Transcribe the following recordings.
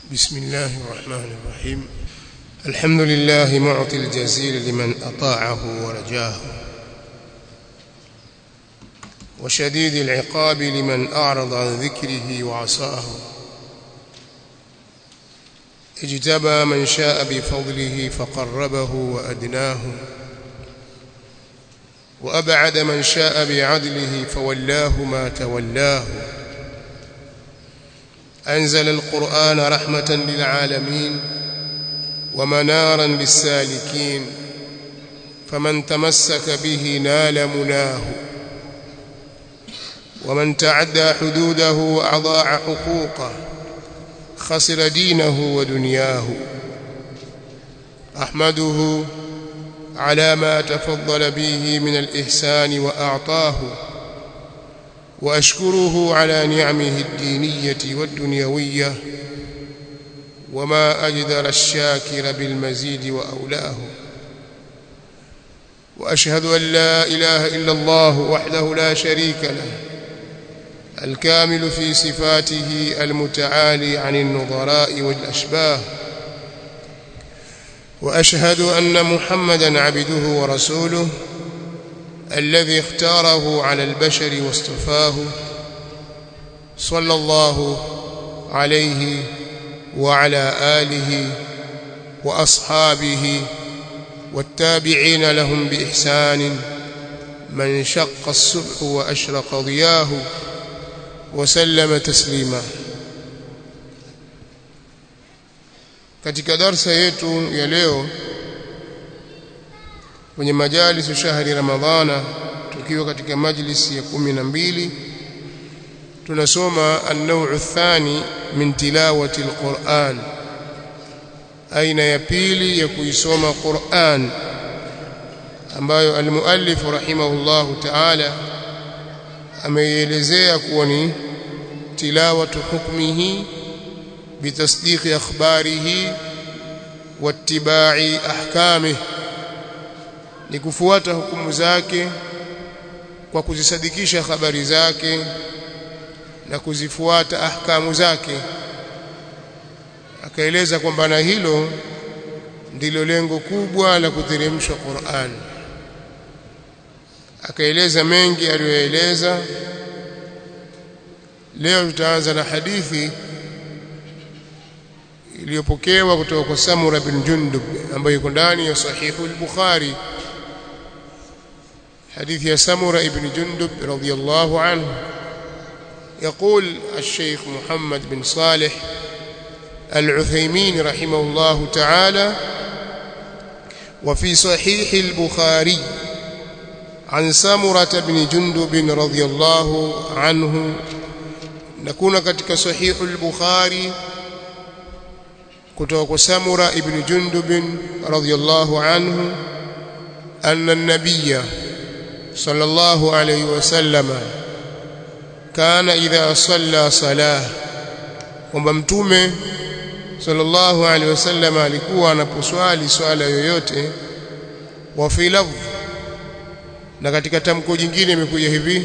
بسم الله الرحمن الرحيم الحمد لله معطي الجزيل لمن أطاعه ورجاه وشديد العقاب لمن أعرض عن ذكره وعصاه اجتبى من شاء بفضله فقربه وأدناه وأبعد من شاء بعدله فولاه ما تولاه أنزل القرآن رحمة للعالمين ومنارا للسالكين فمن تمسك به نال مناه ومن تعدى حدوده وأضاع حقوقه خسر دينه ودنياه أحمده على ما تفضل به من الإحسان وأعطاه وأشكره على نعمه الدينية والدنيوية وما أجدر الشاكر بالمزيد وأولاه وأشهد أن لا إله إلا الله وحده لا شريك له الكامل في صفاته المتعالي عن النظراء والأشباه وأشهد أن محمدا عبده ورسوله الذي اختاره على البشر واصطفاه صلى الله عليه وعلى آله وأصحابه والتابعين لهم بإحسان من شق الصبح وأشرق ضياه وسلم تسليما katika darsa yetu ya leo kwenye majalisu shahri ramadhana tukiwa katika majlisi ya kumi na mbili tunasoma an-naw'u athani min tilawati al-Qur'an aina ya pili ya kuisoma Qur'an ambayo al-muallif rahimahullahu ta'ala ameielezea kuwa ni tilawatu hukmihi bitasdiqi akhbarihi wattiba'i ahkamihi ni kufuata hukumu zake kwa kuzisadikisha habari zake na kuzifuata ahkamu zake akaeleza kwamba na hilo ndilo lengo kubwa la kuteremshwa Qur'an akaeleza mengi aliyoeleza leo tutaanza na hadithi iliyopokewa kutoka kwa Samura bin Jundub ambayo iko ndani ya sahihu al-Bukhari حديث يا سمرة ابن جندب رضي الله عنه يقول الشيخ محمد بن صالح العثيمين رحمه الله تعالى وفي صحيح البخاري عن سمرة بن جندب رضي الله عنه نكون كتك صحيح البخاري كتوك سمرة ابن جندب رضي الله عنه أن النبي صلى الله عليه وسلم كان إذا صلى صلاة kwamba mtume sallallahu alaihi wasallam alikuwa anaposwali swala yoyote wa fi lafdh na katika tamko jingine imekuja hivi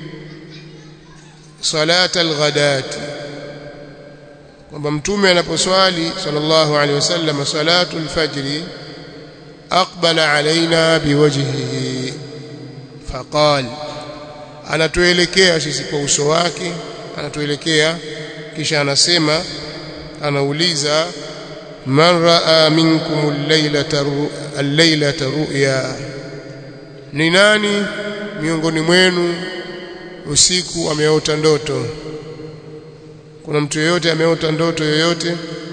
salat alghadat kwamba mtume anaposwali sallallahu alaihi wasallam salatu alfajr aqbala alaina biwajhihi faqal anatuelekea sisi kwa uso wake anatuelekea kisha anasema anauliza man raa minkum al-laylata al-laylata ru'ya ni nani miongoni mwenu usiku ameota ndoto kuna mtu yeyote ameota ndoto yoyote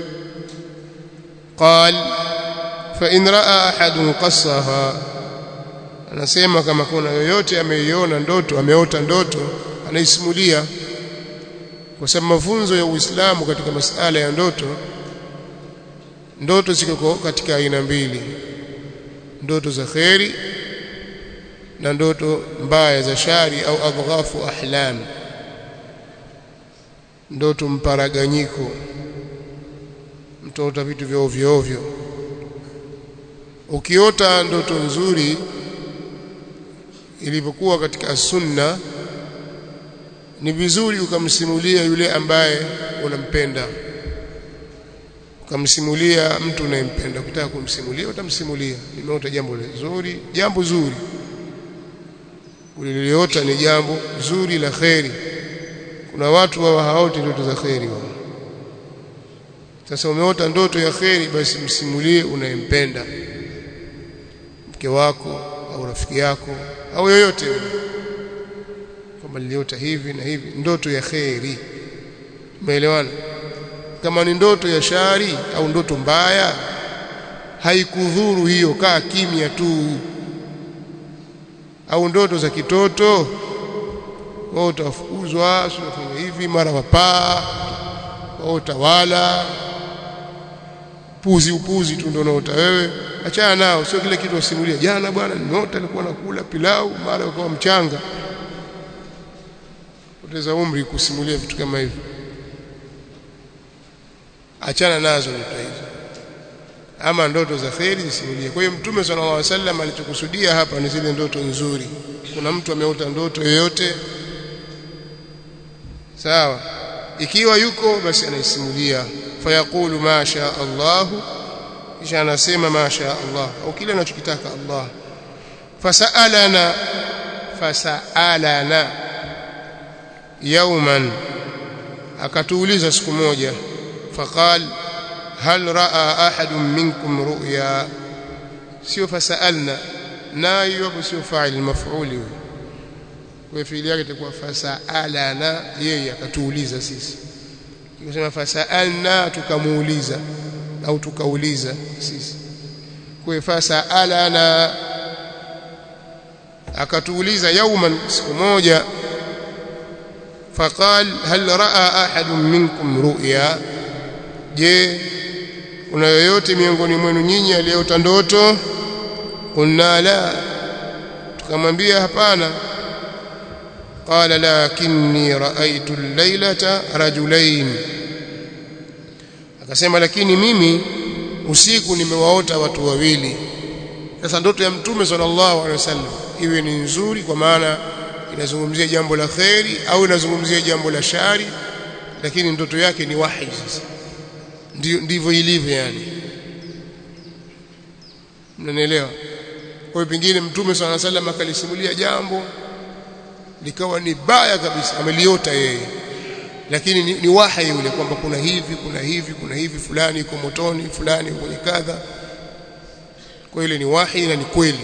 qal fa in raa ahadun qassaha anasema kama kuna yoyote ameiona ndoto ameota ndoto anaisimulia kwa sababu mafunzo ya Uislamu katika masala ya ndoto ndoto ziko katika aina mbili ndoto za kheri na ndoto mbaya za shari au adghafu ahlam ndoto mparaganyiko mtoota vitu vya ovyo ovyo ukiota ndoto nzuri ilivyokuwa katika sunna ni vizuri ukamsimulia yule ambaye unampenda ukamsimulia mtu unayempenda ukitaka kumsimulia utamsimulia nimeota jambo zuri jambo zuri uliliota ni jambo zuri la kheri kuna watu wao haoti ndoto za kheri wao sasa umeota ndoto ya kheri basi msimulie unayempenda mke wako au rafiki yako au yoyote kwamba niliota hivi na hivi ndoto ya kheri umeelewana kama ni ndoto ya shari au ndoto mbaya haikudhuru hiyo kaa kimya tu au ndoto za kitoto wao utafukuzwa unafanya hivi mara wapaa wao utawala puzi upuzi tu ndio unaota wewe achana nao sio kile kitu wasimulia jana bwana nimeota nilikuwa nakula pilau mara ukawa mchanga poteza umri kusimulia vitu kama hivyo achana nazo ndoto hizo ama ndoto za kheri zisimulie kwa hiyo mtume sallallahu alaihi wasallam alichokusudia hapa ni zile ndoto nzuri kuna mtu ameota ndoto yoyote sawa ikiwa yuko basi anaisimulia fayaqulu ma sha Allah kisha anasema ma sha Allah au kile anachokitaka Allah fasalana fasalana yawman akatuuliza siku moja faqal hal raa ahadun minkum ru'ya sio fasalna na hiyo hapo sio fa'il maf'uli kwa fiili yake itakuwa fasalana yeye akatuuliza sisi Tukisema fasalna tukamuuliza au tukauliza sisi. Kwa fasalana akatuuliza yauman siku moja faqal hal raa ahadun minkum ru'ya je kuna yoyote miongoni mwenu nyinyi aliyeota ndoto qulna la tukamwambia hapana قال لكني رأيت الليلة رجلين akasema lakini mimi usiku nimewaota watu wawili sasa ndoto ya mtume sallallahu alaihi wasallam iwe ni nzuri kwa maana inazungumzia jambo la kheri au inazungumzia jambo la shari lakini ndoto yake ni wahi sasa ndivyo ilivyo yani mnanielewa kwa hiyo pengine mtume sallallahu alaihi wasallam akalisimulia jambo likawa ni baya kabisa ameliota yeye lakini ni, ni wahi yule kwamba kuna hivi kuna hivi kuna hivi fulani iko motoni fulani kwenye kadha kwa ile ni wahi na ni kweli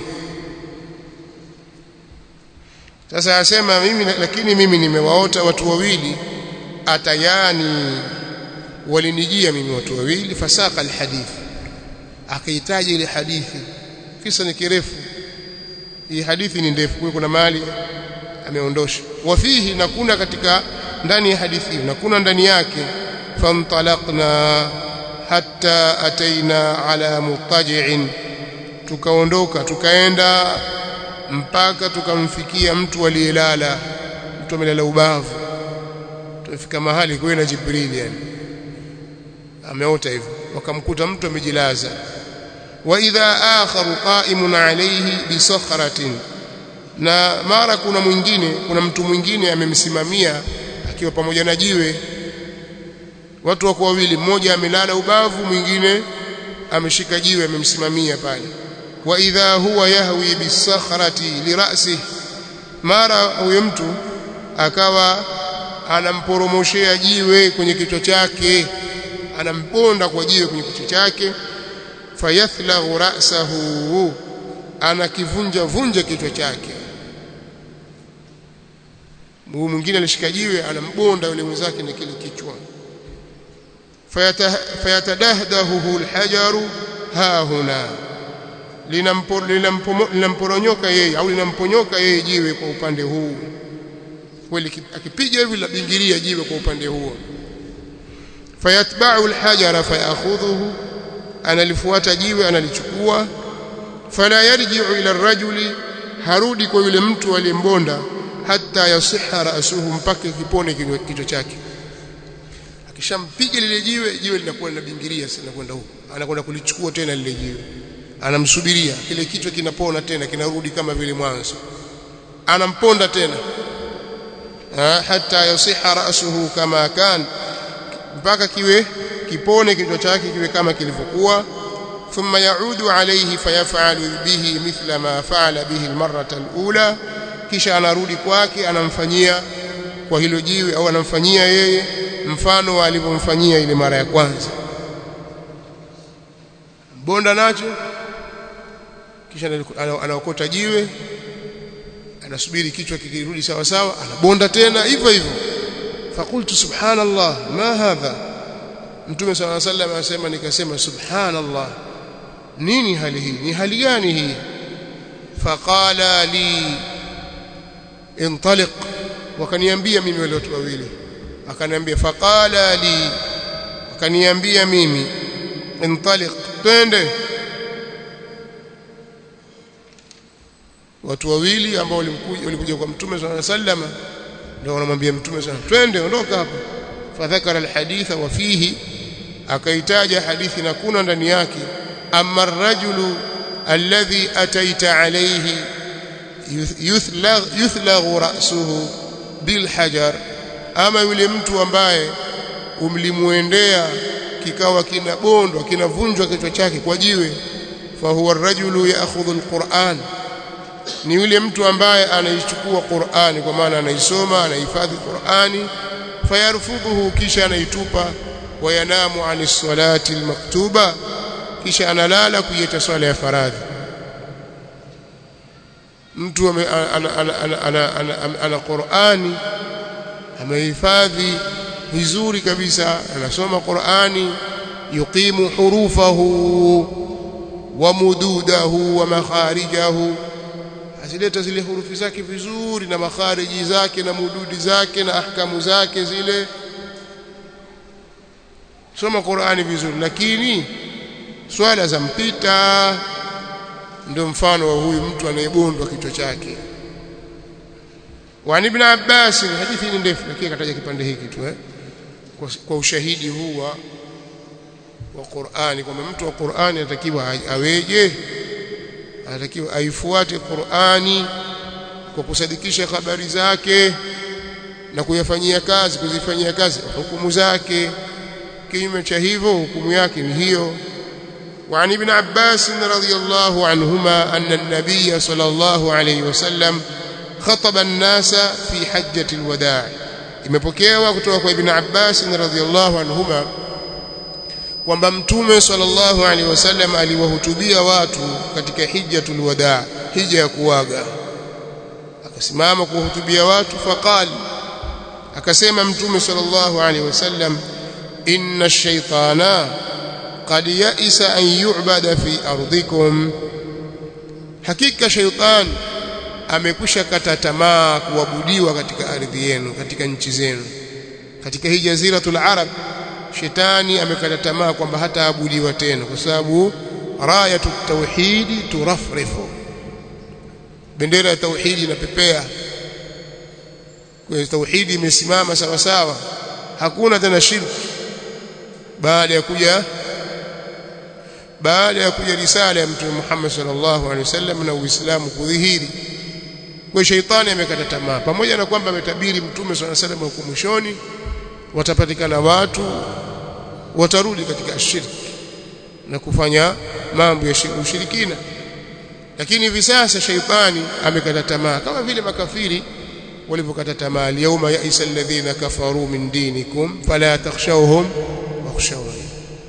sasa asema mimi lakini mimi nimewaota watu wawili atayani walinijia mimi watu wawili fasaka alhadith akahitaji ile hadithi kisa ni kirefu hii hadithi ni ndefu kwa kuna mali ameondosha wafihi na kuna katika ndani ya hadithi na kuna ndani yake fantalaqna hatta ataina ala mutaji'in tukaondoka tukaenda mpaka tukamfikia mtu aliyelala mtu amelala ubavu tumefika mahali kwa na Jibril yani ameota hivyo wakamkuta mtu amejilaza wa idha akharu qa'imun alayhi bi sakhratin na mara kuna mwingine kuna mtu mwingine amemsimamia akiwa pamoja na jiwe watu wako wawili mmoja amelala ubavu mwingine ameshika jiwe amemsimamia pale wa idha huwa yahwi bisakhrati lirasi mara huyo mtu akawa anamporomoshea jiwe kwenye kichwa chake anamponda kwa jiwe kwenye kichwa chake fayathlaghu ra'sahu anakivunja vunja kichwa chake mguu mwingine alishika jiwe anambonda yule mwenzake na kile kichwa fayatadahdahu alhajaru ha huna linamporonyoka yeye au linamponyoka yeye jiwe kwa upande huu kweli akipiga hivi la bingiria jiwe kwa upande huo fayatba'u alhajara fayakhudhuhu analifuata jiwe analichukua fala yarji'u ila ar-rajuli harudi kwa yule mtu aliyembonda hata yasiha rasuhu mpaka kipone kichwa chake akishampiga lile jiwe jiwe linakuwa linabingiria sana kwenda huko anakwenda kulichukua tena lile jiwe anamsubiria kile kichwa kinapona tena kinarudi kama vile mwanzo anamponda tena hata yasiha rasuhu kama kan mpaka kiwe kipone kichwa chake kiwe kama kilivyokuwa thumma yaudu alayhi fayafalu bihi mithla ma faala bihi almarrata alula kisha anarudi kwake anamfanyia kwa hilo jiwe au anamfanyia yeye mfano wa alivyomfanyia ile mara ya kwanza bonda nacho kisha anaokota jiwe anasubiri kichwa kikirudi sawa sawa anabonda tena hivyo hivyo fakultu subhanallah ma hadha mtume sallallahu alaihi wasallam anasema nikasema subhanallah nini hali hii ni hali gani hii faqala li intaliq wakaniambia mimi wale watu wawili akaniambia faqala li akaniambia mimi intaliq twende watu wawili ambao walikuja walikuja kwa mtume sallallahu alaihi wasallam ndio wanamwambia mtume sana twende ondoka hapa fadhakara alhaditha wa fihi akaitaja hadithi na kuna ndani yake amma arrajulu alladhi ataita alayhi yuthlagh yuthlagh ra'suhu bilhajar ama yule mtu ambaye umlimuendea kikawa kinabondwa kinavunjwa kichwa chake kwa jiwe fa huwa arrajulu ya'khudhu alquran ni yule mtu ambaye anaichukua Qur'ani kwa maana anaisoma anahifadhi Qur'ani fayarfudhuhu kisha anaitupa wayanamu ani salati almaktuba kisha analala kuieta swala ya faradhi mtu ana, ana, ana, ana, ana, ana, ana Qur'ani amehifadhi vizuri kabisa anasoma Qur'ani yuqimu hurufahu wa mududahu wa makharijahu azileta zile hurufi zake vizuri na makhariji zake na mududi zake na ahkamu zake zile soma Qur'ani vizuri lakini swala za mpita ndio mfano wa huyu mtu anayebondwa kichwa chake وعن ابن عباس hadithi ni ndefu lakini kataja kipande hiki tu eh kwa, kwa ushahidi huu wa wa Qur'ani kwamba mtu wa Qur'ani anatakiwa aweje anatakiwa aifuate Qur'ani kwa kusadikisha habari zake na kuyafanyia kazi kuzifanyia kazi hukumu zake kinyume cha hivyo hukumu yake ni hiyo وعن ابن عباس رضي الله عنهما أن النبي صلى الله عليه وسلم خطب الناس في حجة الوداع imepokewa kutoka kwa Ibn Abbas radhiyallahu anhuma kwamba mtume sallallahu alaihi wasallam aliwahutubia watu katika hijjatul wadaa hija ya kuaga akasimama kuwahutubia watu faqal akasema mtume sallallahu alaihi wasallam inna ash-shaytana qad ya'isa an yu'bada fi ardikum hakika shaytan amekwisha kata tamaa kuabudiwa katika ardhi yenu katika nchi zenu katika hii jaziratul arab shetani amekata tamaa kwamba hataabudiwa tena kwa sababu rayatu tauhidi turafrifu bendera ya tauhidi inapepea kwa tauhidi imesimama sawa sawa hakuna tena shirki baada ya kuja baada ya kuja risala ya mtume Muhammad sallallahu alaihi wasallam na Uislamu kudhihiri kwa shaitani amekata tamaa pamoja na kwamba ametabiri mtume sallallahu alaihi wasallam huko mwishoni watapatikana watu watarudi katika shirki na kufanya mambo ya ushirikina lakini hivi sasa shaitani amekata tamaa kama vile makafiri walivyokata tamaa yauma yaisa alladhina kafaru min dinikum fala takhshawhum wakhshawni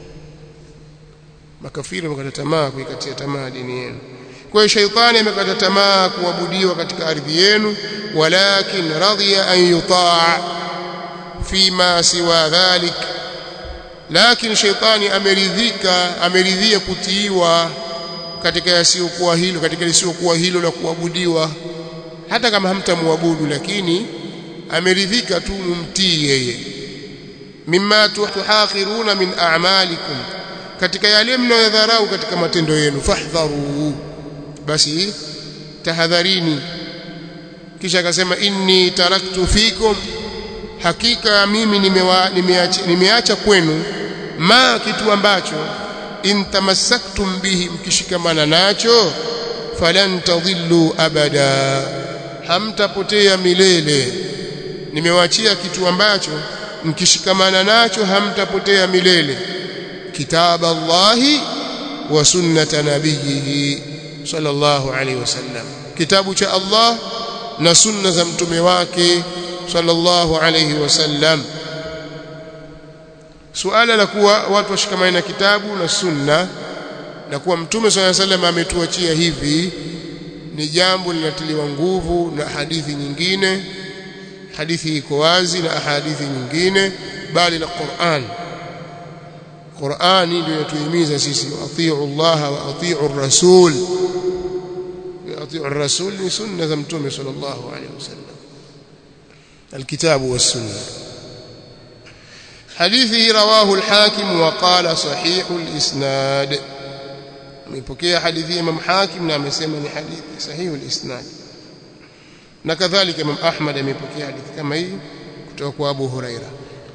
makafiri wamekata tamaa kuikatia tamaa dini yenu kwa hiyo shaitani amekata tamaa kuabudiwa katika ardhi yenu walakin radhiya an yutaa fima siwa dhalik lakini shaitani ameridhika ameridhia kutiiwa katika yasiyokuwa hilo katika lisiyokuwa hilo la kuabudiwa hata kama hamtamwabudu lakini ameridhika tu mumtii yeye mimma tuhakhiruna min a'malikum katika yale mnayodharau katika matendo yenu fahdharu basi tahadharini kisha akasema inni taraktu fikum hakika mimi nimewa, nimeacha, nimeacha kwenu ma kitu ambacho intamassaktum bihi mkishikamana nacho falan tadhillu abada hamtapotea milele nimewaachia kitu ambacho mkishikamana nacho hamtapotea milele kitab Allahi wa sunnata nabiyihi sallallahu alaihi wasallam kitabu cha Allah na sunna za mtume wake sallallahu alaihi wasallam suala la kuwa watu washikamane na kitabu na sunna na kuwa mtume sallallahu alaihi wasallam ametuachia hivi ni jambo linatiliwa nguvu na hadithi nyingine hadithi iko wazi na hadithi nyingine bali na Qur'an Qur'ani ndio inatuhimiza sisi atiu Allah wa atiu ar-rasul atiu ar-rasul ni sunna za mtume sallallahu alaihi wasallam الكتاب والسنه حديثه رواه الحاكم وقال صحيح الاسناد ميpokea hadithi Imam Hakim na amesema ni hadithi sahihi al-isnad na kadhalika Imam Ahmad amepokea hadithi kama hii kutoka kwa Abu Huraira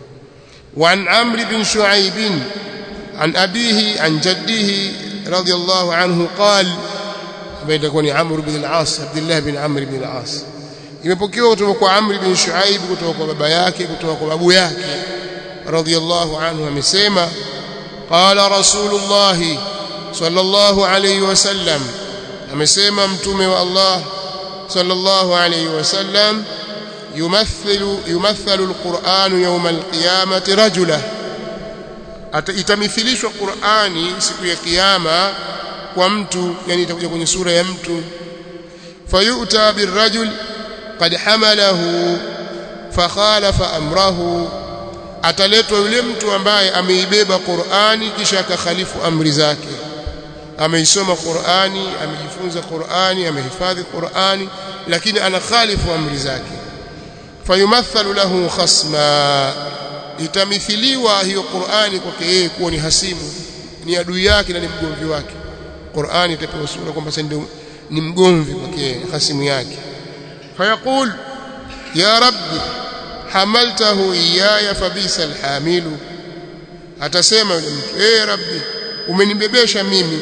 وعن عمرو بن شعيب عن أبيه عن جده رضي الله عنه قال بين يكون عمرو بن العاص عبد الله بن عمرو بن العاص imepokewa kutoka kwa Amr bin Shuaib kutoka kwa baba yake kutoka kwa babu yake radhiyallahu anhu amesema qala rasulullah sallallahu alayhi wasallam amesema mtume wa Allah sallallahu alayhi wasallam yumathilu yumathalu alquran yawm alqiyamati rajula itamithilishwa Qur'ani siku ya kiyama kwa mtu yani itakuja kwenye sura ya mtu fayuta birrajul قد حمله فخالف امره ataletwa yule mtu ambaye ameibeba Qur'ani kisha akakhalifu amri zake ameisoma Qur'ani amejifunza Qur'ani amehifadhi Qur'ani lakini anakhalifu amri zake fayumathalu lahu khasma itamithiliwa hiyo Qur'ani kwake yeye kuwa ni hasimu ni adui yake na ni mgomvi wake Qur'ani itapewa sura kwamba sasa ndio ni mgomvi kwake hasimu yake فيقول يا رب حملته إياي فبئس الحامل atasema yule mtu eh rabbi umenibebesha mimi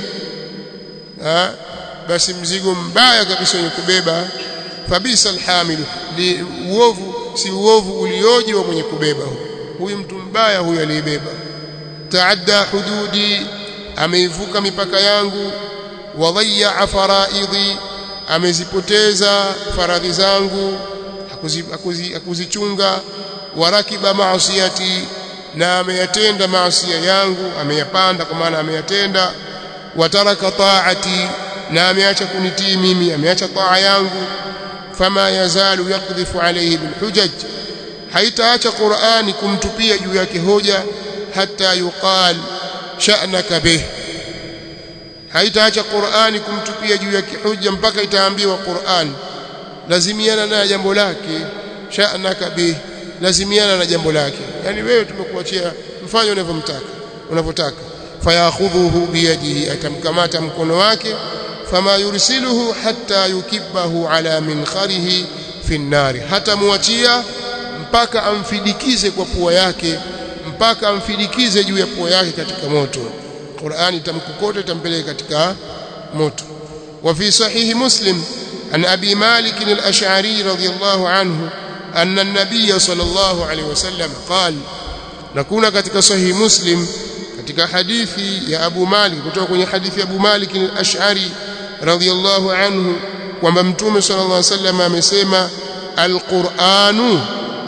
ha basi mzigo mbaya kabisa wenye kubeba fabisa alhamil ni uovu si uovu ulioje wa mwenye kubeba huyu mtu mbaya huyu aliyebeba taadda hududi ameivuka mipaka yangu wadhayya faraidhi amezipoteza faradhi zangu hakuzichunga warakiba maasiyati na ameyatenda maasia yangu ameyapanda kwa maana ameyatenda wataraka taati na ameacha kunitii mimi ameacha taa yangu fama yazalu yakdhifu alayhi bilhujaj haitaacha Qur'ani kumtupia juu yake hoja hata yuqal sha'naka bih haitaacha Qur'ani kumtupia juu yake hoja mpaka itaambiwa Qur'an lazimiana na jambo lake sha'naka bih lazimiana na jambo lake yani wewe tumekuachia mfanye unavyomtaka unavyotaka fayakhudhuhu biyadihi atamkamata mkono wake fama yursiluhu hatta yukibahu ala minkharihi fi nnari hata muachia mpaka amfidikize kwa pua yake mpaka amfidikize juu ya pua yake katika moto Qur'ani itamkokota itampeleka katika moto wa fi sahihi muslim an abi malik al-ash'ari radiyallahu anhu anna an-nabiy sallallahu alayhi wasallam qala na kuna katika sahihi muslim katika hadithi ya abu malik kutoka kwenye hadithi ya abu malik al-ash'ari radiyallahu anhu kwamba mtume sallallahu alayhi wasallam amesema al-qur'anu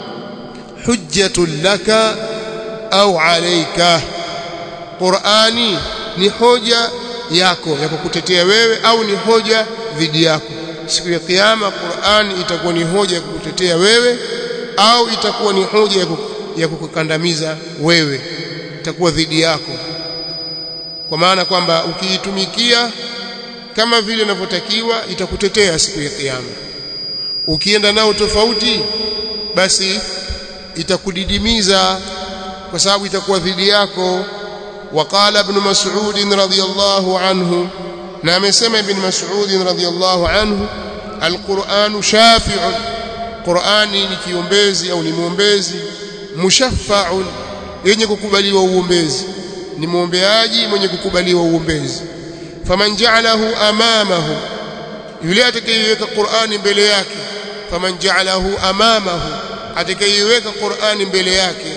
hujjatun laka au alayka Qur'ani ni hoja yako ya kukutetea wewe au ni hoja dhidi yako siku ya kiyama Qur'ani itakuwa ni hoja ya kukutetea wewe au itakuwa ni hoja ya kukukandamiza wewe itakuwa dhidi yako kwa maana kwamba ukiitumikia kama vile inavyotakiwa itakutetea siku ya kiyama ukienda nao tofauti basi itakudidimiza kwa sababu itakuwa dhidi yako وقال ابن مسعود رضي الله عنه نعم سمع ابن مسعود رضي الله عنه القرآن شافع قرآني ni kiombezi au ni muombezi mushaffa'un yenye kukubaliwa uombezi ni muombeaji mwenye kukubaliwa uombezi faman ja'alahu amamahu yule atakayeweka Qur'ani mbele yake faman ja'alahu amamahu atakayeweka Qur'ani mbele yake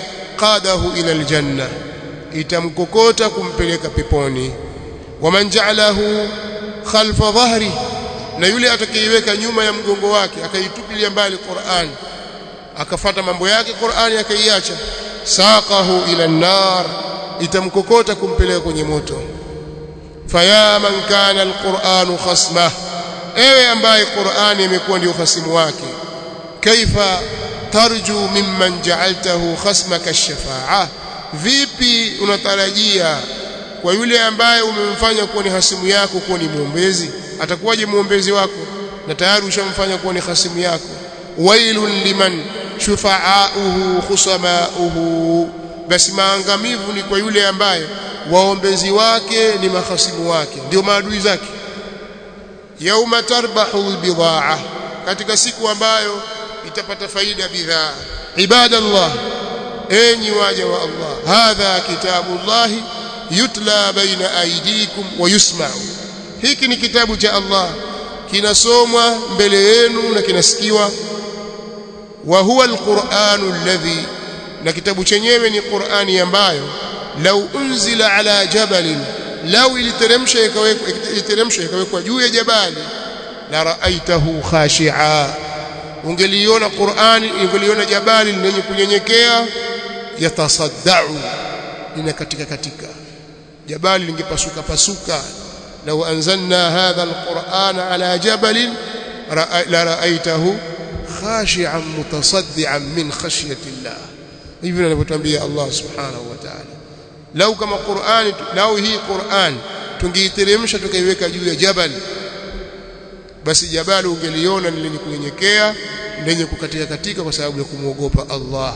qadahu ila aljanna itamkokota kumpeleka peponi waman ja'alahu khalfa dhahri na yule atakayeiweka nyuma ya mgongo wake akaitupilia mbali Qur'an akafata mambo yake Qur'ani akaiacha saqahu ila an-nar itamkokota kumpeleka kwenye moto faya man kana al-Qur'anu khasmah ewe ambaye Qur'ani imekuwa ndio khasimu wake kaifa tarju mimman ja'altahu khasmaka ash-shafa'a vipi unatarajia kwa yule ambaye umemfanya kuwa ni hasimu yako kuwa ni muombezi atakuwaje muombezi wako na tayari ushamfanya kuwa ni hasimu yako wailun liman shufa'auhu khusamauhu basi maangamivu ni kwa yule ambaye waombezi wake ni mahasimu wake ndio maadui zake yauma tarbahu albidaa katika siku ambayo itapata faida bidhaa ibadallah enyi waja wa Allah hadha kitabullahi yutla baina aidikum wa yusma'u hiki ni kitabu cha Allah kinasomwa mbele yenu na kinasikiwa wa huwa alquranu alladhi na kitabu chenyewe ni Qur'ani ambayo lau unzila ala jabalin lau iliteremsha ikawekwa iliteremsha ikawekwa juu ya jabali la raaitahu khashi'a ungeliona Qur'ani ungeliona jabali lenye kunyenyekea yatasaddau lina katika katika jabali lingepasuka pasuka lau anzalna hadha alqur'ana ala jabalin la raaitahu khashi'an mutasaddian min khashyati Allah hivi anavyotuambia Allah subhanahu wa ta'ala lau kama Qur'ani lau hii Qur'an tungeiteremsha tukaiweka juu ya jabali basi jabali ungeliona ni lenye kunyenyekea lenye kukatika katika kwa sababu ya kumwogopa Allah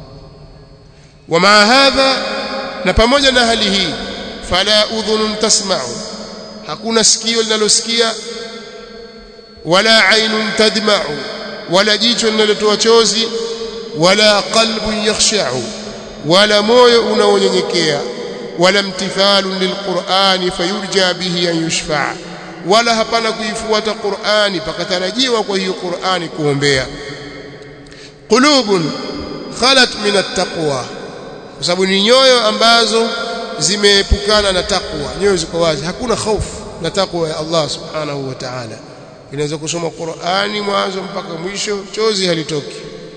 wama hadha na pamoja na hali hii fala udhunun tasma'u hakuna sikio linalosikia wala ainun tadma'u wala jicho linalotoa chozi wala qalbun yakhsha'u wala moyo unaonyenyekea wala mtithalun lilqur'ani fayurja bihi an yushfa'a wala hapana kuifuata Qur'ani pakatarajiwa kwa hiyo Qur'ani kuombea qulubun khalat min at-taqwa kwa sababu ni nyoyo ambazo zimeepukana na takwa nyoyo ziko wazi hakuna hofu na takwa ya Allah subhanahu wa ta'ala inaweza kusoma Qur'ani mwanzo mpaka mwisho chozi halitoki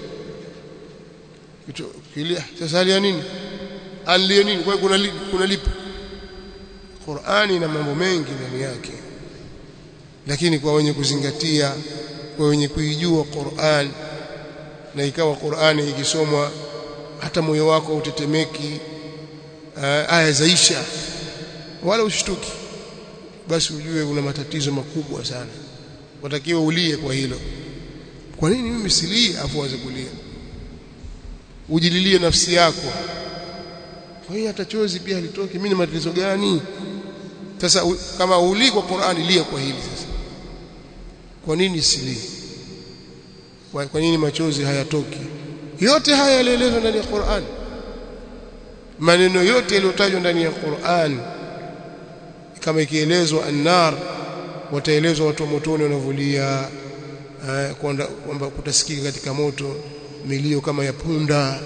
kilia sasa hali nini alie nini kwa kuna kuna lipi Qur'ani na mambo mengi ndani yake lakini kwa wenye kuzingatia kwa wenye kuijua Qur'an na ikawa Qur'ani ikisomwa hata moyo wako utetemeki aya zaisha wala ushtuki basi ujue una matatizo makubwa sana watakiwa ulie kwa hilo kwa nini mimi silie afu anze kulia ujililie nafsi yako kwa hiyo hata chozi pia halitoki mimi ni matatizo gani sasa u, kama uli kwa Qur'ani lia kwa hili sasa kwa nini silie kwa, kwa nini machozi hayatoki yote haya yalielezwa ndani ya Qur'an maneno yote yaliyotajwa ndani ya Qur'an kama ikielezwa annar wataelezwa watu wa motoni wanavulia kwamba kutasikika katika moto milio kama ya punda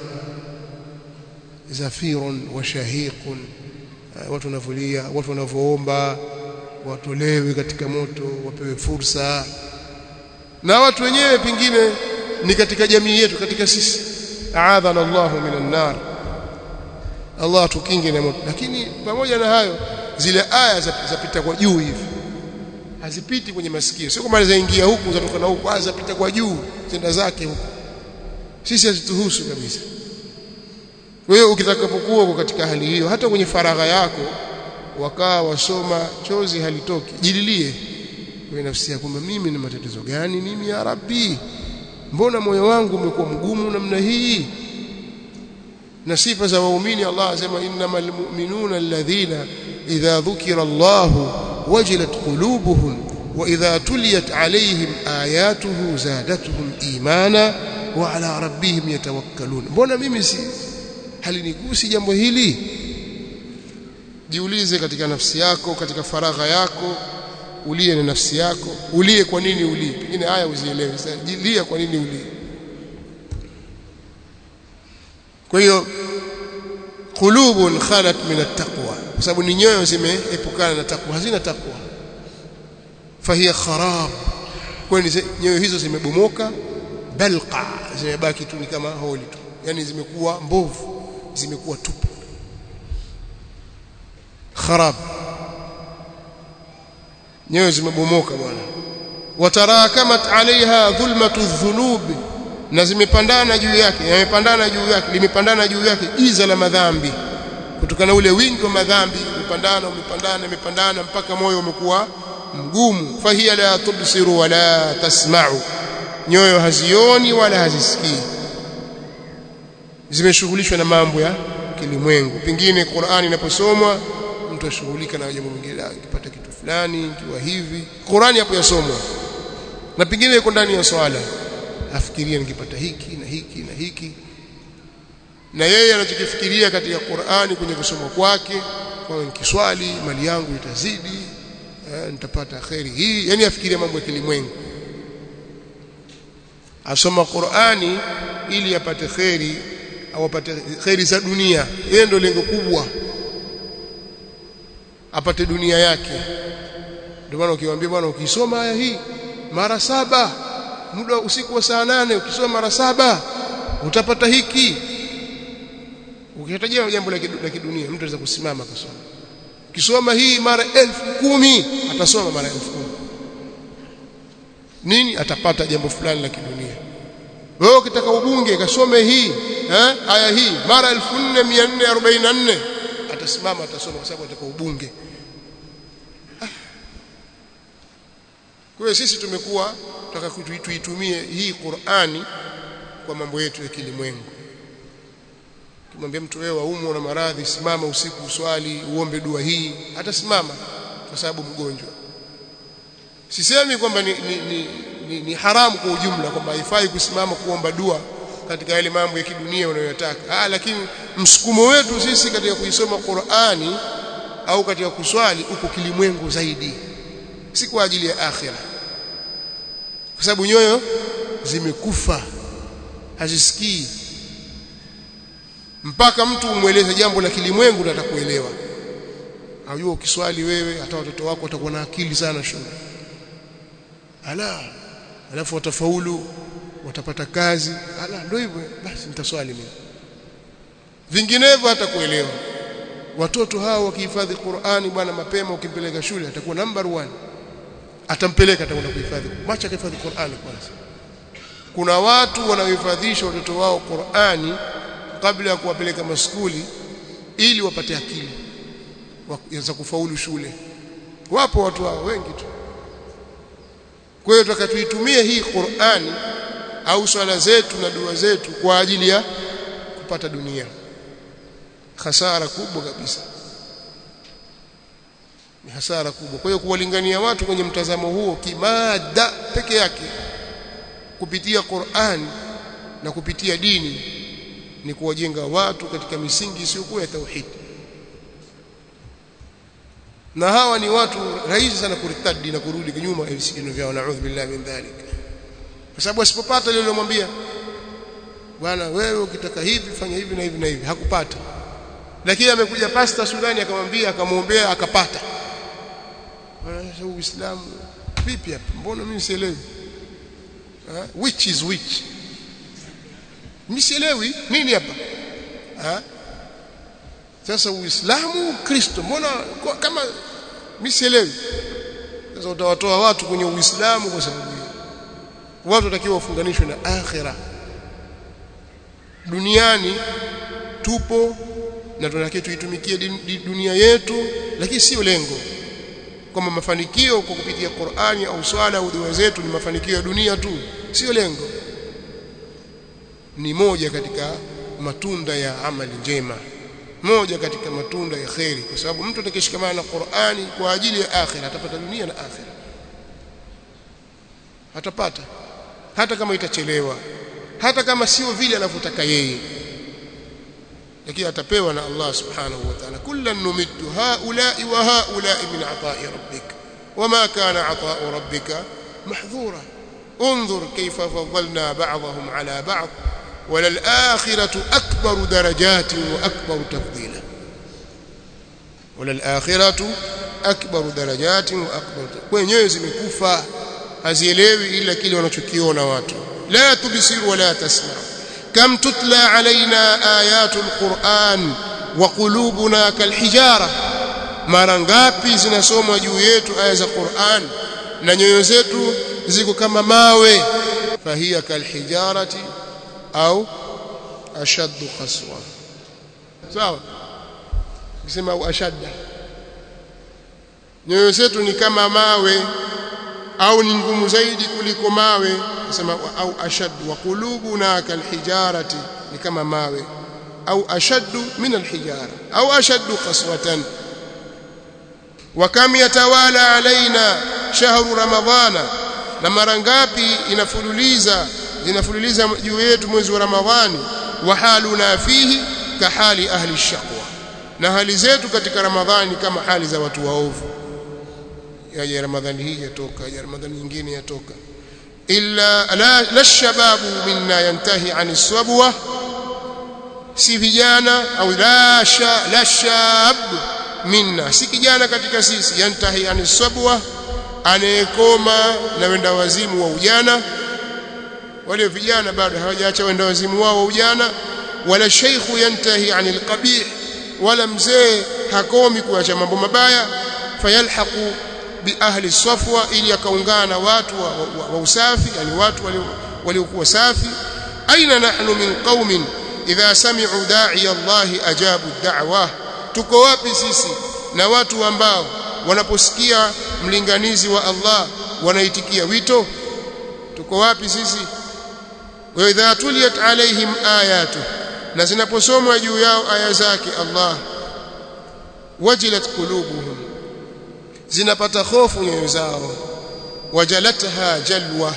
zafirun wa shahiqun watu wanavulia watu wanavoomba watolewe katika moto wapewe fursa na watu wenyewe pengine ni katika jamii yetu katika sisi aadhana Allahu minan nar Allah tukinge na moto lakini pamoja na hayo zile aya zapita kwa juu hivi hazipiti kwenye masikio sio kama zaingia huku zatoka na huku zapita kwa juu zenda zake huku sisi hazituhusu kabisa wewe ukitakapokuwa katika hali hiyo hata kwenye faragha yako wakaa wasoma chozi halitoki jililie kwa nafsi yako mimi na matatizo gani mimi ya rabbi mbona moyo wangu umekuwa mgumu namna hii na sifa za waumini Allah asema innamal mu'minuna alladhina idha dhukira Allah wajilat qulubuhum wa idha tuliyat alayhim ayatuhu zadatuhum imana wa ala rabbihim yatawakkalun mbona mimi si halinigusi jambo hili jiulize katika nafsi yako katika faragha yako ulie na nafsi yako ulie kwa nini ulie pengine haya uzielewe jilia kwa nini ulie kwa hiyo qulubun khalat min at-taqwa kwa sababu ni nyoyo zimeepukana na takwa hazina takwa fahiya kharab kwani nyoyo hizo zimebomoka balqa zimebaki tu ni kama holi tu yani zimekuwa mbovu zimekuwa tupu kharab nyoyo zimebomoka bwana watarakamat alaiha dhulmatu dhunubi na zimepandana juu yake yamepandana juu yake limepandana juu yake giza la madhambi kutokana ule wingi wa madhambi umepandana umepandana umepandana mpaka moyo umekuwa mgumu fahiya la tubsiru wala tasma'u nyoyo hazioni wala hazisikii zimeshughulishwa na mambo ya kilimwengu pengine Qur'ani inaposomwa mtu ashughulika na jambo lingine akipata kitu fulani kiwa hivi Qur'ani hapo yasomwa na pengine yuko ndani ya swala afikiria nikipata hiki na hiki na hiki na yeye anachokifikiria katika Qur'ani kwenye kusoma kwake kwa nikiswali mali yangu itazidi eh, nitapata khairi hii yani afikiria mambo ya kilimwengu asoma Qur'ani ili apate khairi au apate khairi za dunia yeye ndio lengo kubwa apate dunia yake ndio maana ukiwaambia bwana ukisoma aya hii mara saba muda usiku wa saa nane ukisoma mara saba utapata hiki ukihitajia jambo la kidunia mtu anaweza kusimama akasoma ukisoma hii mara elfu kumi atasoma mara elfu kumi nini atapata jambo fulani la kidunia wewe ukitaka ubunge kasome hii eh aya hii mara 4444 atasimama atasoma kwa sababu ataka ubunge kwa hiyo sisi tumekuwa tunataka tuitumie hii Qur'ani kwa mambo yetu ya kilimwengu kimwambia mtu wewe waumwa na maradhi simama usiku uswali uombe dua hii atasimama kwa sababu mgonjwa sisemi kwamba ni, ni, ni, ni, ni haramu kwa ujumla kwamba haifai kusimama kuomba dua katika yale mambo ya kidunia unayotaka ah lakini msukumo wetu sisi katika kuisoma Qur'ani au katika kuswali uko kilimwengu zaidi si kwa ajili ya akhira kwa sababu nyoyo zimekufa hazisikii mpaka mtu umweleze jambo la kilimwengu atakuelewa ajua ukiswali wewe hata watoto wako watakuwa na akili sana shule ala alafu watafaulu watapata kazi ala ndio hivyo basi nitaswali mimi vinginevyo hata kuelewa watoto hao wakihifadhi Qur'ani bwana mapema ukimpeleka shule atakuwa number one atampeleka atakwenda kuhifadhi macha kuhifadhi Qur'ani kwanza kuna watu wanaohifadhisha watoto wao Qur'ani kabla ya kuwapeleka maskuli ili wapate akili za kufaulu shule wapo watu hao wengi tu kwa hiyo tutakatuitumie hii Qur'ani au swala zetu na dua zetu kwa ajili ya kupata dunia hasara kubwa kabisa ni hasara kubwa kwa hiyo kuwalingania watu kwenye mtazamo huo kimada peke yake kupitia Qur'an na kupitia dini ni kuwajenga watu katika misingi isiyokuwa ya tauhid na hawa ni watu rahisi sana kuritadi na kurudi kinyuma visigino vyao naudhu billahi min dhalik kwa sababu asipopata lile lilomwambia bwana wewe ukitaka hivi fanya hivi na hivi na hivi hakupata lakini amekuja pasta Sudani akamwambia akamwombea akapata sasa uislamu vipi hapa mbona mimi sielewi which is which mimi sielewi nini hapa sasa uislamu kristo mbona kama mimi sielewi sasa utawatoa watu kwenye uislamu kwa sababu watu watakiwa wafunganishwe na akhira duniani tupo na tunatakiwa tuitumikie dunia yetu lakini sio lengo kwamba mafanikio kwa kupitia Qur'ani au swala au dua zetu ni mafanikio ya dunia tu sio lengo ni moja katika matunda ya amali njema moja katika matunda ya kheri kwa sababu mtu atakishikamana na Qur'ani kwa ajili ya akhira atapata dunia na akhira atapata hata kama itachelewa hata kama sio vile anavyotaka yeye lakini atapewa na Allah subhanahu wa ta'ala kullan numiddu haula'i wa haula'i min ata'i rabbik wama kana ata'u rabbika mahdhura انظر كيف فضلنا بعضهم على بعض وللآخرة أكبر درجات وأكبر تفضيلا wala al-akhiratu akbaru darajatin wa akbar wenyewe zimekufa hazielewi ila kile wanachokiona watu la tubsiru wala tasma kam tutla alaina ayatu alquran wa qulubuna kalhijara mara ngapi zinasomwa juu yetu aya za Qur'an na nyoyo zetu ziko kama mawe fahiya kalhijarati au ashaddu qaswa sawa kisema au ashadda nyoyo zetu ni kama mawe au ni ngumu zaidi kuliko mawe nasema au ashaddu wa qulubuna kalhijarati ni kama mawe au ashaddu min alhijara au ashaddu qaswatan وكم يتوالى علينا شهر رمضان na mara ngapi inafululiza zinafululiza juu yetu mwezi wa Ramadhani wa haluna fihi ka hali ahli shaqwa na hali zetu katika Ramadhani kama hali za watu waovu yaje Ramadhani hii yatoka ya Ramadhani nyingine yatoka illa la la shababu minna yantahi an swabwa si vijana au la sha la shab minna si kijana katika sisi yantahi an swabwa anayekoma na wenda wazimu wa ujana wale vijana bado hawajaacha wenda wazimu wao wa ujana wala sheikhu yantahi anil qabih wala mzee hakomi kuacha mambo mabaya fayalhaqu bi ahli safwa ili akaungana na watu wa, wa, wa usafi yani watu waliokuwa safi aina nahnu min qaumin idha sami'u da'i Allah ajabu ad-da'wa tuko wapi sisi na watu ambao wanaposikia mlinganizi wa Allah wanaitikia wito tuko wapi sisi wa idha tuliyat alaihim ayatu na zinaposomwa juu yao aya zake Allah wajilat qulubuhum zinapata hofu nyoyo zao wajalatha jalwa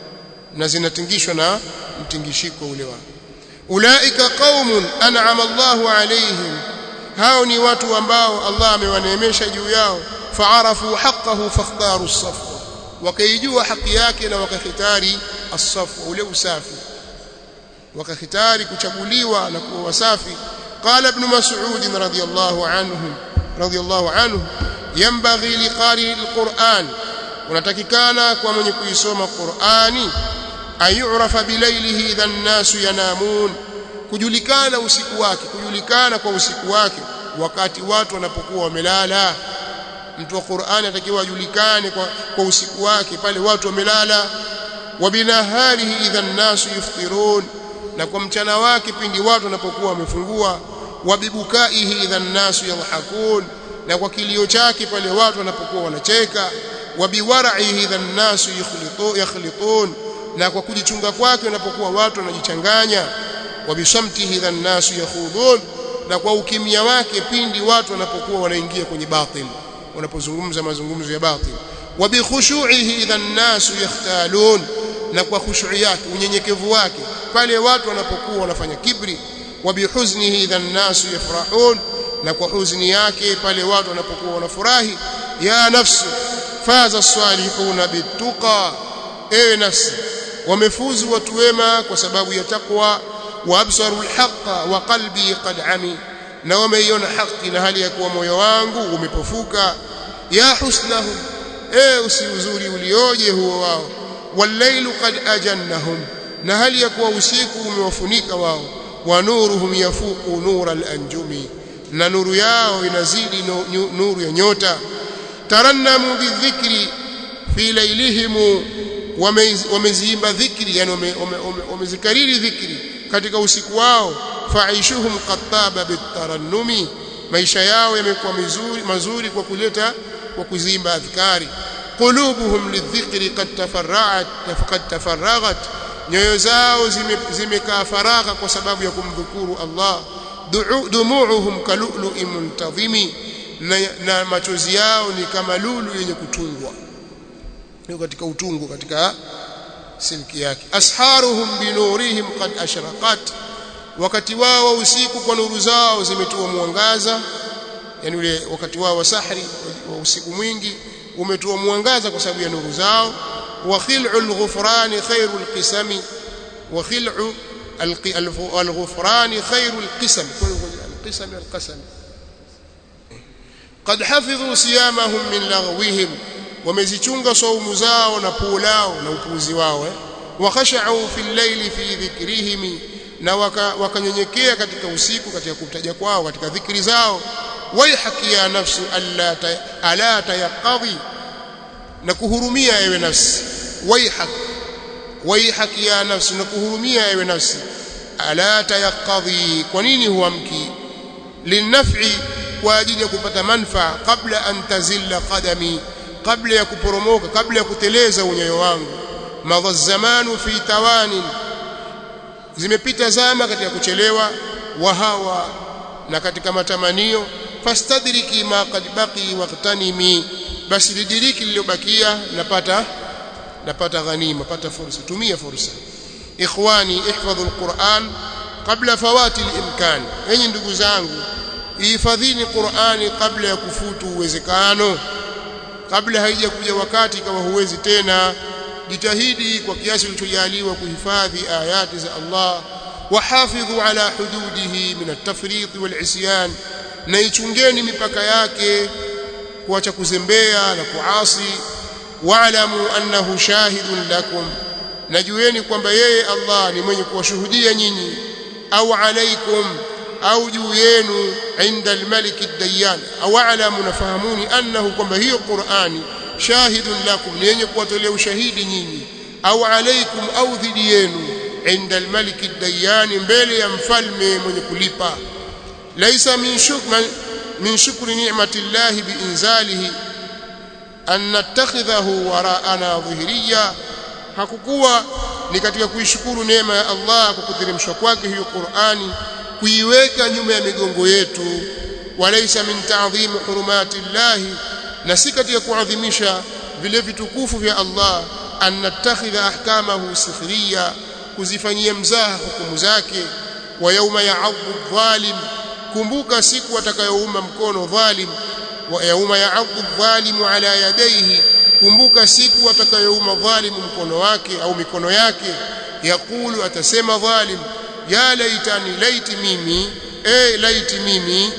na zinatingishwa na mtingishiko ule wa ulaika qaumun an'ama Allahu alaihim hao ni watu ambao Allah amewaneemesha juu yao faarafu haqqahu fakhtaru as-safwa wakaijua haki yake na wakakhitari as-safwa ule usafi wakakhitari kuchaguliwa na kuwa wasafi qala ibn mas'ud radhiyallahu anhu radhiyallahu anhu yanbaghi liqari al-Qur'an unatakikana kwa mwenye kuisoma Qur'ani ayurafa bilailihi idha an-nasu yanamun kujulikana usiku wake kujulikana kwa usiku wake wakati watu wanapokuwa wamelala mtu wa Qur'ani atakiwa ajulikane kwa, kwa usiku wake pale watu wamelala wa binaharihi idha an-nasu yuftirun na kwa mchana wake pindi watu wanapokuwa wamefungua wa bibukaihi idha an-nasu yadhhakun na kwa kilio chake pale watu wanapokuwa wanacheka wa biwara'ihi idha an-nasu yakhlitun na kwa kujichunga kwake wanapokuwa watu wanajichanganya wa bisamtihi idha an-nasu yakhudun na kwa ukimya wake pindi watu wanapokuwa wanaingia kwenye batil wanapozungumza mazungumzo ya batil wa bi khushu'ihi idha an-nasu yakhtalun na kwa khushu' yake unyenyekevu wake pale watu wanapokuwa wanafanya kibri wa bi huznihi idha an-nasu yafrahun na kwa huzuni yake pale watu wanapokuwa wanafurahi ya nafsu faza as-salihuna bituqa ewe nafsi wamefuzu watu wema kwa sababu ya takwa wa absaru al-haqqa wa qalbi qad ami na wameiona haki na hali ya kuwa moyo wangu umepofuka ya husnahum e usiuzuri ulioje huo wao walailu qad ajannahum na hali ya kuwa usiku umewafunika wao wa nuruhum yafuqu nura al-anjumi na nuru yao inazidi nuru ya nyota tarannamu bidhikri fi lailihim wameziimba dhikri yani wamezikariri dhikri katika usiku wao faishuhum qattaba bitarannumi maisha yao yamekuwa mazuri mazuri kwa kuleta kwa kuzimba adhkari qulubuhum lidhikri qad tafarra'at qad tafarraghat nyoyo zao zimekaa faragha kwa sababu ya kumdhukuru Allah dumuuhum kalulu'in muntazimi na, na machozi yao ni kama lulu yenye kutungwa ni katika utungu katika silki yake asharuhum binurihim qad ashraqat wakati wao usiku kwa nuru zao zimetoa mwangaza yani ule wakati wao wa sahri wa usiku mwingi umetoa mwangaza kwa sababu ya nuru zao wa khil'ul ghufran khairul qisami wa khil'u al-ghufran khairul qisam al-qisam al-qasam qad hafidhu siyamahum min laghwihim wamezichunga saumu zao na puu lao na upuuzi wao eh? wa khasha'u fil layli fi dhikrihim na wakanyenyekea waka katika usiku katika kutaja kwao katika dhikri zao waihaki ya nafsu alla ta, ala tayaqadhi na kuhurumia ewe nafsi waihak waihaki ya nafsi na kuhurumia ewe nafsi ala tayaqadhi kwa nini huamki linaf'i kwa ajili ya kupata manfaa kabla an tazilla qadami kabla ya kuporomoka kabla ya kuteleza unyayo wangu madha zamanu fi tawanin zimepita zama katika kuchelewa wa hawa na katika matamanio fastadriki ma qad baqi waqtanimi basi lidiriki lililobakia napata napata ghanima pata fursa tumia fursa ikhwani ihfadhu alquran qabla fawati alimkan enyi ndugu zangu ihifadhini qurani kabla ya kufutu uwezekano kabla haijakuja wakati kama huwezi tena jitahidi kwa kiasi ulichojaliwa kuhifadhi ayati za Allah wahafidhu ala hududihi min at-tafriq wal-isyan na ichungeni mipaka yake kuacha kuzembea na kuasi wa'lamu annahu shahidun lakum najueni kwamba yeye Allah ni mwenye kuwashuhudia nyinyi au alaikum au juu yenu inda al-malik ad-dayyan au a'lamu nafahamuni annahu kwamba hiyo Qur'ani shahidun lakum ni yenye kuwatolea ushahidi nyinyi au alaikum au dhidi yenu inda al-malik ad-dayyan mbele ya mfalme mwenye kulipa laysa min shukman min shukri ni'mati llahi biinzalihi an nattakhidhahu wara'ana dhihriya hakukuwa ni katika kuishukuru neema ya Allah kwa kuteremshwa kwake hiyo Qur'ani kuiweka nyuma ya migongo yetu walaysa min ta'dhim hurumati llahi na si katika kuadhimisha vile vitukufu vya Allah an nattakhidha ahkamahu sikhriya kuzifanyia mzaha hukumu zake wa yauma ya'adhu dhalim kumbuka siku atakayouma mkono dhalim wa yauma ya'adhu dhalimu ala yadayhi kumbuka siku atakayouma dhalimu mkono wake au mikono yake yakulu atasema dhalim ya laitani laiti mimi eh laiti mimi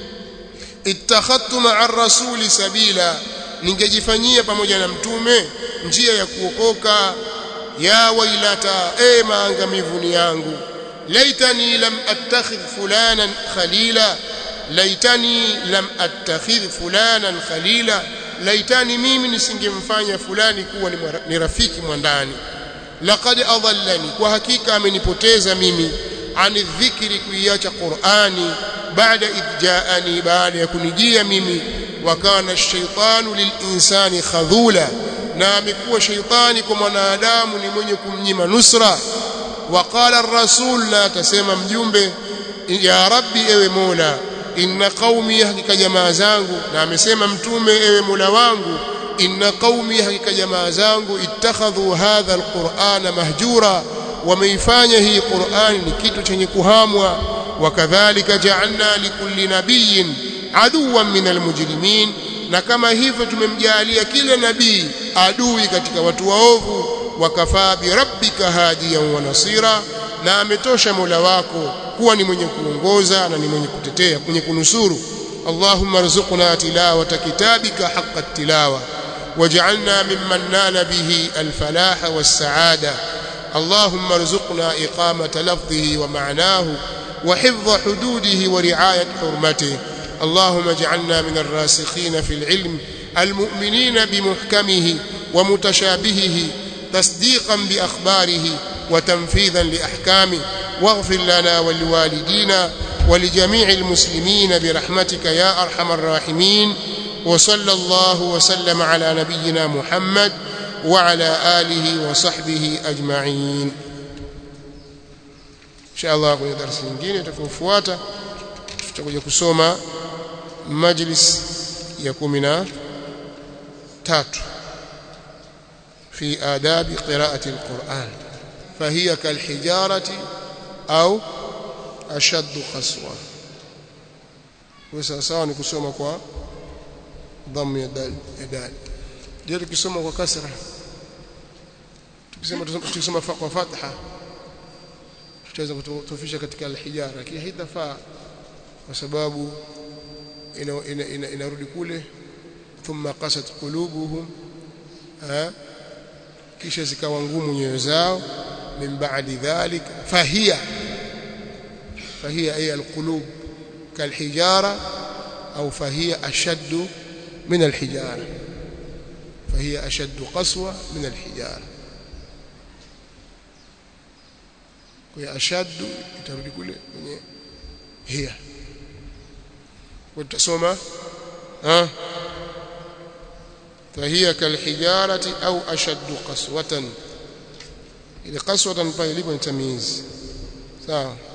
ittakhadtu ma'a rasuli sabila ningejifanyia pamoja na mtume njia ya kuokoka ya wailata e maangamivu ni yangu laitani lam attakhidh fulanan khalila laitani lam attakhidh fulanan khalila laitani mimi nisingemfanya fulani kuwa ni rafiki mwandani laqad adallani kwa hakika amenipoteza mimi ani dhikri kuiacha qur'ani baada idjaani baada ya kunijia mimi wakana ash-shaytanu lil-insani khadhula na amekuwa shaytani kwa mwanadamu ni mwenye kumnyima nusra waqala ar-rasul la tasema mjumbe ya rabbi ewe mola inna qaumi hakika jamaa zangu na amesema mtume ewe mola wangu inna qaumi hakika jamaa zangu ittakhadhu hadha al-qur'ana mahjura wameifanya hii Qur'ani ni kitu chenye kuhamwa wakadhalika ja'alna likulli nabiyyin aduwan minal mujrimin na kama hivyo tumemjalia kila nabii adui katika watu waovu wakafaa bi rabbika hadiyan wa nasira na ametosha Mola wako kuwa ni mwenye kuongoza na ni mwenye kutetea mwenye kunusuru Allahumma rzuqna tilawata kitabika haqqa tilawa waj'alna mimman nala bihi al-falaha was-sa'ada اللهم ارزقنا إقامة لفظه ومعناه وحفظ حدوده ورعاية حرمته اللهم اجعلنا من الراسخين في العلم المؤمنين بمحكمه ومتشابهه تصديقا بأخباره وتنفيذا لأحكامه واغفر لنا ولوالدينا ولجميع المسلمين برحمتك يا أرحم الراحمين وصلى الله وسلم على نبينا محمد وعلى آله وصحبه أجمعين إن شاء الله kwenye darasa nyingine itakayofuata tutakuja kusoma majlis ya 13 في آداب قراءة القرآن فهي كالحجارة أو أشد قسوة وسأساوى نكسوما كوا ضم يدال يدال je tukisoma kwa kasra tukisema tukisoma kwa fatha tutaweza kutofisha katika alhijara lakini haitafaa kwa sababu inarudi ina, ina, ina kule thumma qasat qulubuhum ha kisha zikawa ngumu nyoyo zao min ba'di dhalik fahiya fahiya ay alqulub kalhijara au fahiya ashaddu min alhijara fahiya ashaddu qaswa min alhijara kwa ashaddu itarudi kule kwenye hiya utasoma ha فهي كالحجارة أو أشد قسوة إذا قسوة pale ilipo ni tamyiz sawa